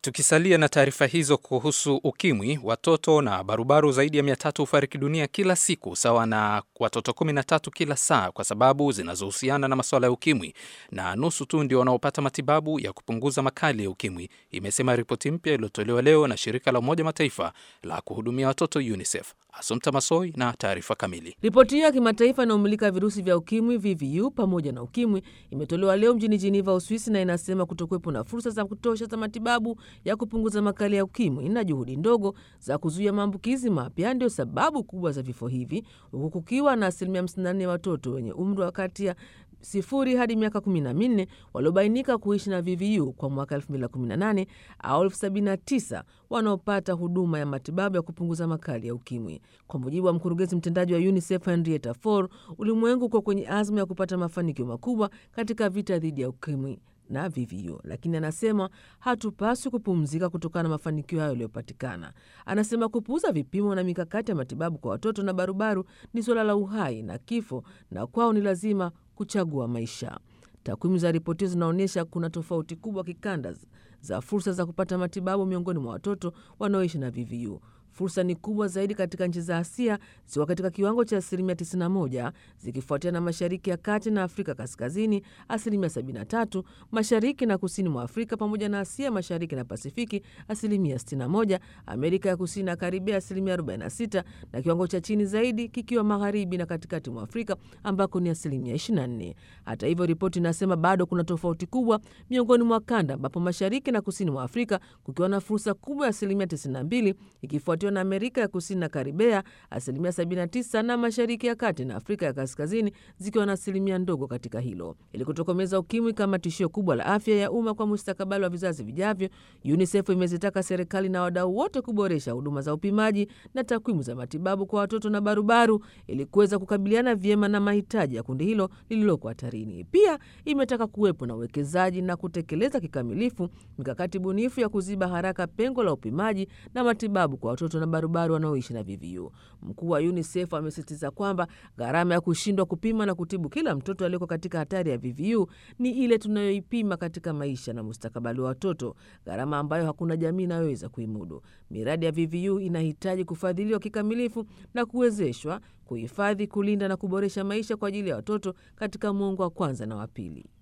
Tukisalia na taarifa hizo kuhusu ukimwi, watoto na barubaru zaidi ya mia tatu hufariki dunia kila siku, sawa na watoto kumi na tatu kila saa, kwa sababu zinazohusiana na masuala ya ukimwi, na nusu tu ndio wanaopata matibabu ya kupunguza makali ya ukimwi, imesema ripoti mpya iliyotolewa leo na shirika la Umoja Mataifa la kuhudumia watoto UNICEF. Asumta Masoi na taarifa kamili. Ripoti hiyo ya kimataifa inayomulika virusi vya ukimwi VVU pamoja na ukimwi imetolewa leo mjini Jiniva, Uswisi, na inasema kutokuwepo na fursa za kutosha za matibabu ya kupunguza makali ya ukimwi na juhudi ndogo za kuzuia maambukizi mapya ndio sababu kubwa za vifo hivi, huku kukiwa na asilimia 54 ya watoto wenye umri wa kati ya sifuri hadi miaka kumi na minne waliobainika kuishi na VVU kwa mwaka 2018 au elfu sabini na tisa wanaopata huduma ya matibabu ya kupunguza makali ya ukimwi. Kwa mujibu wa mkurugenzi mtendaji wa UNICEF Henrietta Fore, ulimwengu uko kwenye azma ya kupata mafanikio makubwa katika vita dhidi ya ukimwi na VVU, lakini anasema hatupaswi kupumzika kutokana na mafanikio hayo yaliyopatikana. Anasema kupuuza vipimo na mikakati ya matibabu kwa watoto na barubaru ni suala la uhai na kifo, na kwao ni lazima kuchagua maisha. Takwimu za ripoti hiyo zinaonyesha kuna tofauti kubwa kikanda za fursa za kupata matibabu miongoni mwa watoto wanaoishi na VVU. Fursa ni kubwa zaidi katika nchi za Asia zikiwa katika kiwango cha asilimia 91 zikifuatia na mashariki ya kati na Afrika kaskazini asilimia 73, mashariki na kusini mwa Afrika pamoja na Asia mashariki na Pasifiki asilimia 61, Amerika ya kusini na Karibia asilimia 46, na kiwango cha chini zaidi kikiwa magharibi na katikati mwa Afrika ambako ni asilimia 24. Hata hivyo, ripoti inasema bado kuna tofauti kubwa miongoni mwa kanda ambapo mashariki na kusini mwa Afrika kukiwa na fursa kubwa ya asilimia 92 ikifuatia na Amerika ya kusini na Karibea asilimia 79 na mashariki ya kati na Afrika ya kaskazini zikiwa na asilimia ndogo katika hilo. Ili kutokomeza ukimwi kama tishio kubwa la afya ya umma kwa mustakabali wa vizazi vijavyo, UNICEF imezitaka serikali na wadau wote kuboresha huduma za upimaji na takwimu za matibabu kwa watoto na barubaru ili kuweza kukabiliana vyema na mahitaji ya kundi hilo lililoko hatarini. Pia imetaka kuwepo na uwekezaji na kutekeleza kikamilifu mikakati bunifu ya kuziba haraka pengo la upimaji na matibabu kwa watoto na barubaru wanaoishi na VVU. Mkuu wa UNICEF amesisitiza kwamba gharama ya kushindwa kupima na kutibu kila mtoto aliyeko katika hatari ya VVU ni ile tunayoipima katika maisha na mustakabali wa watoto, gharama ambayo hakuna jamii inayoweza kuimudu. Miradi ya VVU inahitaji kufadhiliwa kikamilifu na kuwezeshwa kuhifadhi, kulinda na kuboresha maisha kwa ajili ya watoto katika mwongo wa kwanza na wa pili.